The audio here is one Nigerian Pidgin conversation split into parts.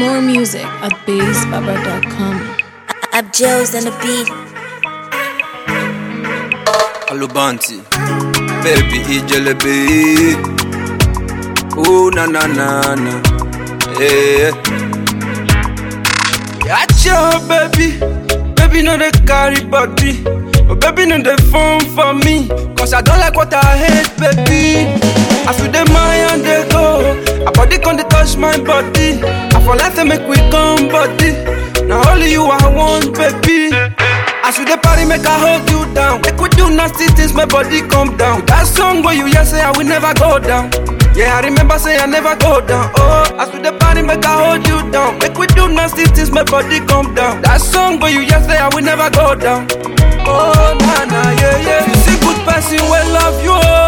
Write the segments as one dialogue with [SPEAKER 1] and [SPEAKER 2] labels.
[SPEAKER 1] More music at BassBaba.com.
[SPEAKER 2] Abjels and the beat.
[SPEAKER 3] Alubanti, baby ijelebi. Ooh na na na na, yeah. Yacha baby, baby no dey carry body, but baby no dey phone for me, cause I don't like what I hate, baby. I feel the mind they go, a body con dey touch my body. I for like to make we come body, now only you I want, baby. As we dey party, make I hold you down. Make we do nasty things, my body come down. That song where you hear say I will never go down. Yeah, I remember say I never go down. Oh, as we dey party, make I hold you down. Make we do nasty things, my body come down. That song where you hear say I will never go down. Oh, na na, yeah, yeah. You see good person, will love you. Oh.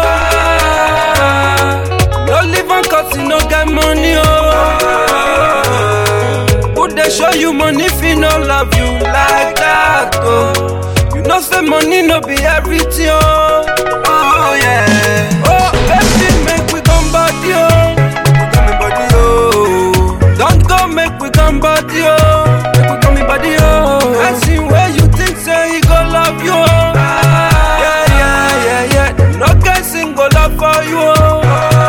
[SPEAKER 3] No live on cause you no get money. Oh. Would they show you money if he no love you like that? Oh, you know say money no be everything. Oh, oh yeah. Oh, baby, make we come body. Oh, we come in body. Oh, don't go make we come body. Oh, make we come in body. Oh, I see where you think say he go love you. Oh, yeah, yeah, yeah, yeah. No guy single love for you. Oh.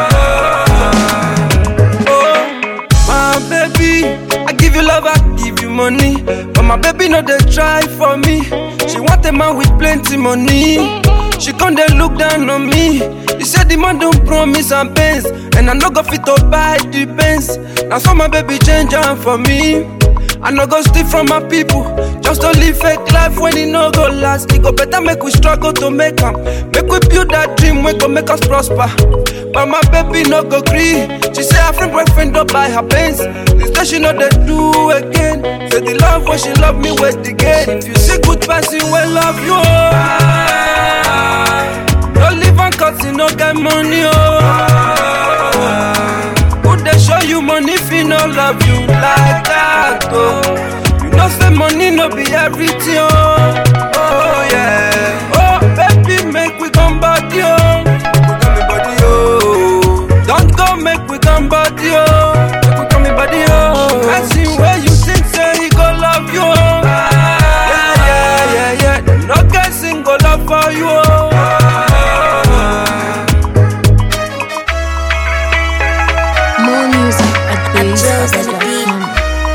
[SPEAKER 3] Oh, my baby, I give you love, I give you money. But my baby no dey try for me. She want a man with plenty money. She come dey look down on me. She said the man don't promise and pains, and I no go fit to buy the Benz. Now so my baby change am for me. I no go steal from my people, just to live fake life when it no go last. It go better make we struggle to make am. Make we build that dream, we go make us prosper. But my baby no go gree. She say her friend boyfriend don't buy her Benz. This day she know they do again. Say the love when she love me wait the gate. If you see good person, will love you. Oh. No live on cause you no get money. Oh. Would they show you money if he no love you like that? Oh. You know say money no be everything. Oh, oh yeah. Oh baby, make we come body. Oh. We come in body. Oh. Don't go make we come body. Oh. Make we come in body. Oh. I see where you think say he go love you. Oh. Yeah, yeah, yeah, yeah. No guy single love for you. Oh.
[SPEAKER 1] More music at
[SPEAKER 2] Abjels and the beat.
[SPEAKER 1] BassBaba.com.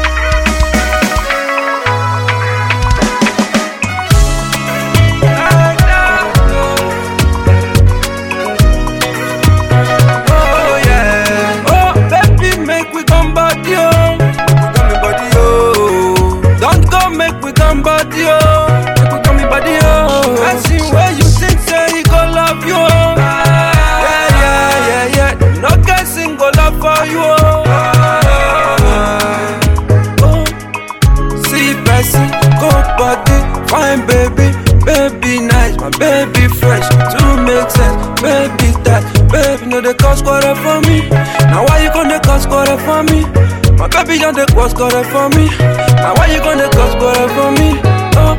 [SPEAKER 3] Like that, oh. Oh, yeah. Oh, baby, make we come body, oh. We come in body, oh. Don't go make we come body, oh. Make we come in body, oh. I see where you think say he go love you, oh. Yeah, yeah, yeah, yeah. No guy single love for you, oh. Oh. See person, good body, fine baby, baby nice, my baby fresh, to make sense, baby tight, baby no dey cause quarrel for me. Now why you gonna cause quarrel for me? My baby don't dey cause quarrel for me. Now why you gonna cause quarrel for me? Oh.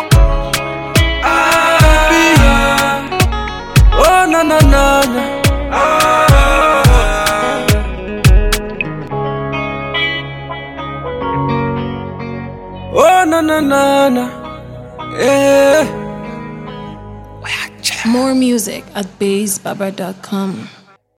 [SPEAKER 3] Ah, baby. Oh na na na na. Ah. Oh na na na na. Yeah.
[SPEAKER 1] More music at BassBaba.com.